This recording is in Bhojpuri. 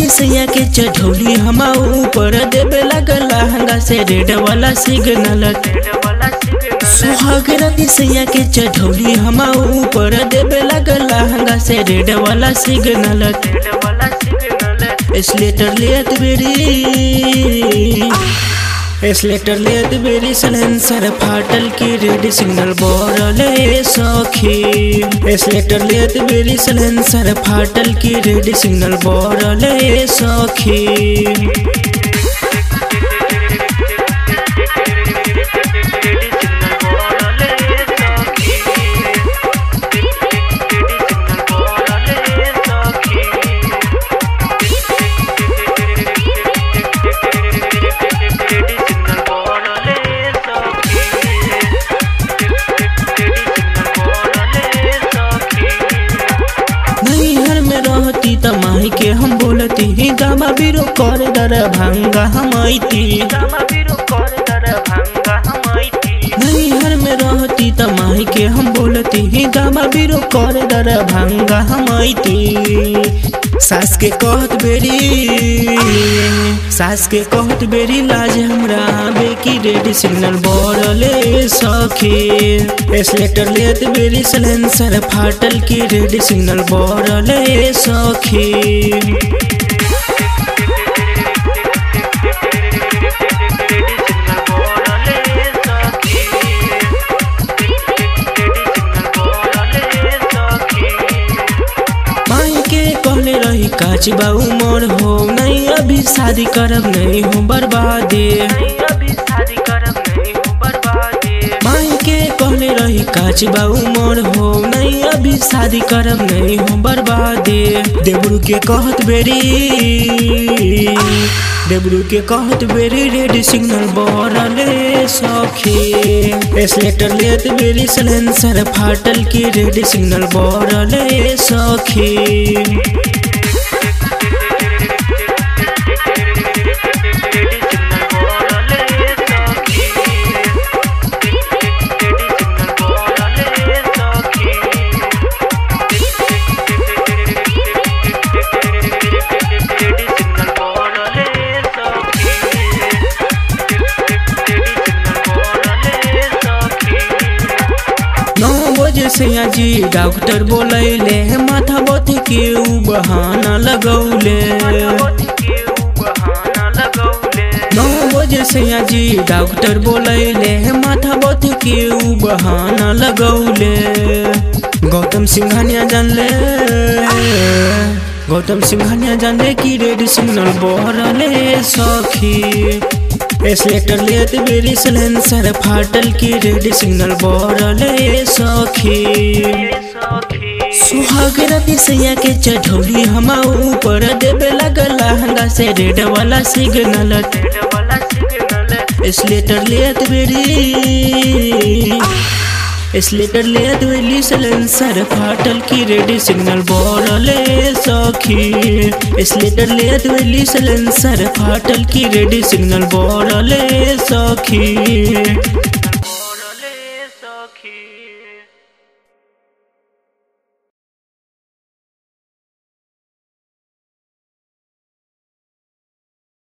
सैया के चढ़ौली हम ऊपर देवे लगल लहंगा से रेड वाला सिग्नल सुहाग राती सैया के चढ़ौली हम ऊपर देवे लगल लहंगा से रेड वाला सिग्नल स्लेटर लेत बेरी स्लेटर लेत बेरी सलेंसर फाटल की रेड सिग्नल बोरले सखी स्लेटर लेत बेरी सलेंसर फाटल की रेड सिग्नल बोरले सखी नैहर में रहती त माही के हम बोलती गामा बिरो कर दर भांगा हम ऐती नैहर में रहती त माही के हम बोलती गामा बिरो कर दर भांगा हम ऐती सास के कहत बेरी सास के कहत बेरी लाज हमरा बेकी रेड सिग्नल बोरले सखी स्लेटर लेत बेरी सलेंसर फाटल की रेड सिग्नल बोरले सखी माई के कहले रही काच बा उमर हो नहीं अभी शादी करब नहीं हो बर्बादे माई के कहले रही काच बा उमर हो नहीं अभी शादी करब नहीं हो बर्बादे देवरू के कहत बेरी देवरू के कहत बेरी रेड सिग्नल बोरले सखी स्लेटर लेत बेरी सलेंसर फाटल की रेड सिग्नल बोरले सखी नौ बजे से जी डॉक्टर बोलैले माथा बथ के उ बहाना लगौले नौ बजे से जी डॉक्टर बोलैले माथा बथ के उ बहाना लगौले गौतम सिंघानिया जानले गौतम सिंघानिया जानले कि रेड सिग्नल बहरले सखी स्लेटर लेत बेरी सलेंसर फाटल की रेड सिग्नल बोरले सखी सुहाग राती सैया के चढ़ौली हम ऊपर देवे लगल लहंगा से रेड वाला सिग्नल स्लेटर लेत बेरी स्लेटर लेत बेरी सलेंसर फाटल की रेड सिग्नल बोरले सखी स्लेटर लेत बेरी सलेंसर फाटल की रेड सिग्नल बोरले सखी